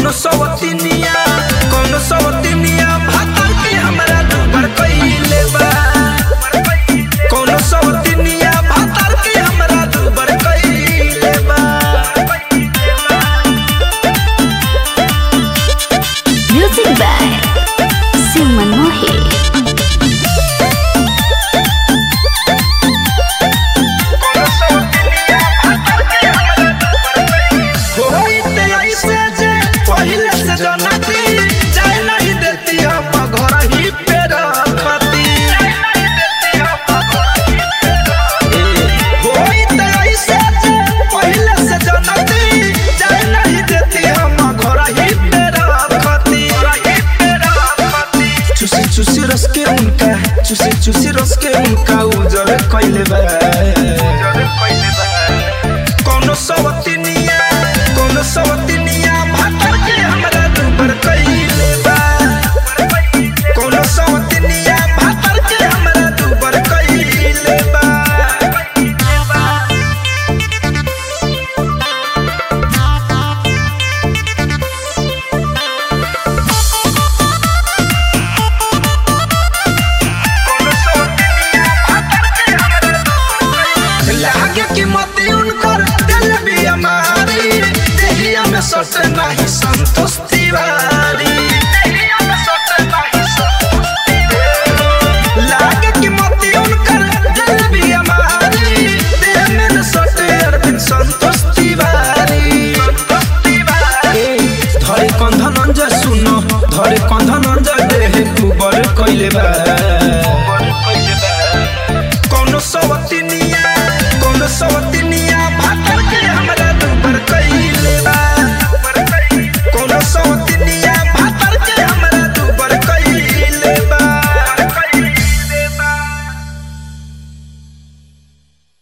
कौन सवतिनिया कौन सवतिनिया भातर के हमरा दुबर कइले बा कौन सवतिनिया भातर के हमरा दुबर कइले बा Music by Simon Mohi. होइते ऐसे जे पहिले से जनती जाय नहीं देती हम घर ही पे रखती होइते ऐसे जे पहिले से जनती जाय नहीं देती हम घर ही पे रखती चुसी चुसी रस के उनका चुसी चुसी रस के उनका उजर कइले बा कौनो सवतिनिया कौनो सवतिनिया भातर के हमरा दुबर कइले बा कौनो सवतिनिया भातर के हमरा दुबर कइले बा लागे कि मती उनकर दिल भी हमारी देहिया में सटे नहीं संतोष तिवारी